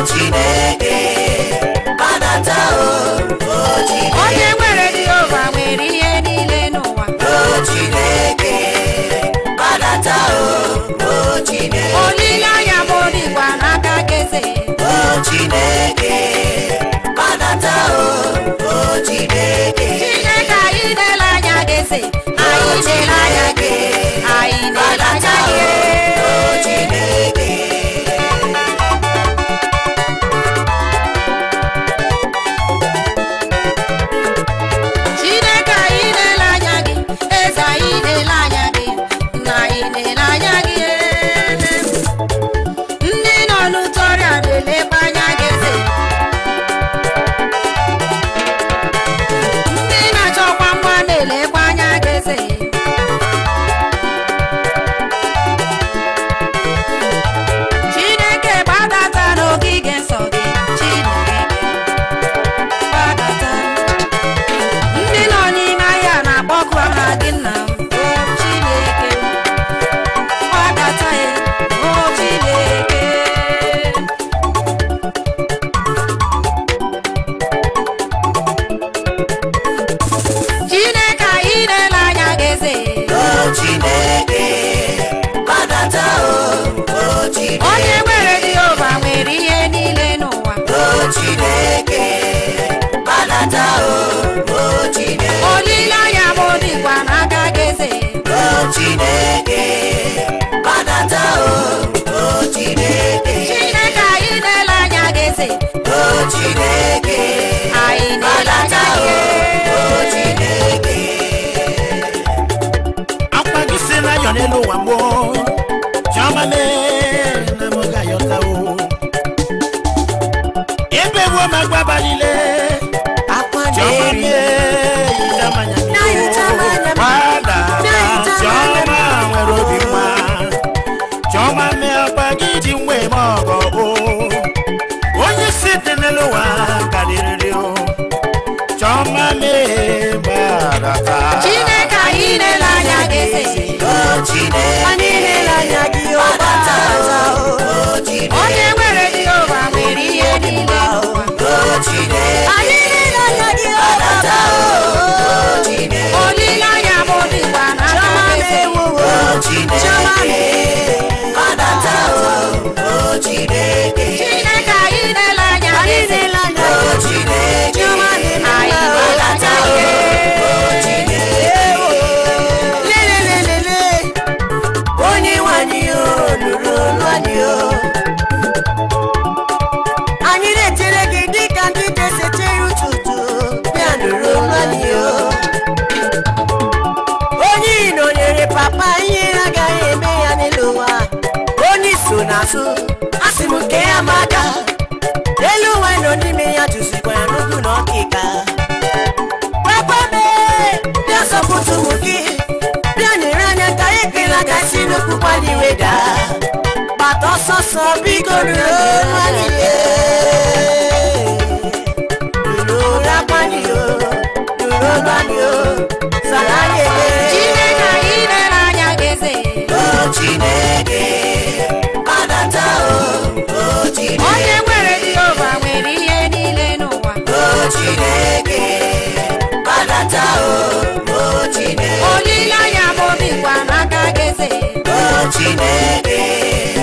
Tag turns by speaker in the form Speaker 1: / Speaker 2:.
Speaker 1: Chineke gbadata o o Chineke
Speaker 2: onye nwere Jehova nwere ihe niile n'ụwa
Speaker 1: o Chineke gbadata o o Chineke
Speaker 2: olileanya m dịkwa n'aka gị eze
Speaker 1: o Chineke gbadata o o Chineke
Speaker 2: Chineke anyị na-ele anya gị eze anyị na-ele anya gị anyị na-ele anya gị
Speaker 1: o Chineke
Speaker 2: Chineke anyị na-ele anya gị eze anyị na-ele anya gị nna anyị na-ele anya gị ndị nọ n'ute ọrịa na-elekwa anya gị eze ndị na-achọkwa nwa na-elekwa anya gị eze Chineke gbadata n'ogige nsọ gị Chineke gbadata ndị nọ n'ime ahịa na-akpọku aha gị nna m o Chineke gbadata ya o Chineke Chineke anyị na-ele anya gị eze
Speaker 1: o Chineke gbadata o o Chineke
Speaker 2: onye nwere Jehova nwere ihe niile n'ụwa
Speaker 1: o Chineke gbadata o o Chineke
Speaker 2: olileanya m dịkwa n'aka gị eze
Speaker 1: o Chineke gbadata o o Chineke
Speaker 2: Chineke anyị na-ele anya gị eze
Speaker 1: o Chineke
Speaker 2: anyị na-ele
Speaker 1: gbadata
Speaker 2: anya
Speaker 1: o
Speaker 2: gị
Speaker 1: o Chineke
Speaker 3: akwa gị si na ayọ n'elu ụwa gboo chiọma mee na m ga-ayọta o ebe gbuo ma gwa abalịle chiọma mee yita manya gbada chiọma nwere obi nwa chiọma mee akwa gị ji nwe eme ọgọ o onye si dị n'elu ụwa karịrị o chiọma mee gbadata
Speaker 2: Chineke anyị na-ele anya gị eze
Speaker 1: o Chineke gbadata o o Chineke
Speaker 2: onye nwere Jehova nwere ihe niile n'ụwa
Speaker 1: o Chineke gbadata o o Chineke
Speaker 2: olileanya m dịkwa n'aka gị eze
Speaker 1: o Chineke gbadata o o Chineke
Speaker 2: Chineke anyị na-ele anya gị eze
Speaker 1: o Chineke
Speaker 2: anyị na-ele anya gị
Speaker 1: o Chineke
Speaker 4: onye nwanyị o lụrụ olu anyị o anyị na-echere gị dịka ndị na-esechere ụtụtụ bịa lụrụ olu anyị o onye ị nọnyere papa ihe agaghị eme ya n'elu ụwa onye so n'azụ asị m nke ya maka elu ụwa nọ n'ime ya tụzikwa ya n'ugwu na ọkịka papa mee bịa sọpụtụ ụmụ gị bịa nyere anya ka anyị ekele aka si n'okwu kwali weda gbata ọsọ ọsọ biko ruru olu anyị ruru olu akwani o ruru olu anyị o sara anyị ekele
Speaker 2: Chineke anyị na-ele anya gị eze
Speaker 1: o Chineke gbadata o o Chineke
Speaker 2: onye nwere Jehova nwere ihe niile n'ụwa
Speaker 1: o Chineke gbadata o o Chineke
Speaker 2: olileanya m dịkwa n'aka gị eze
Speaker 1: o Chineke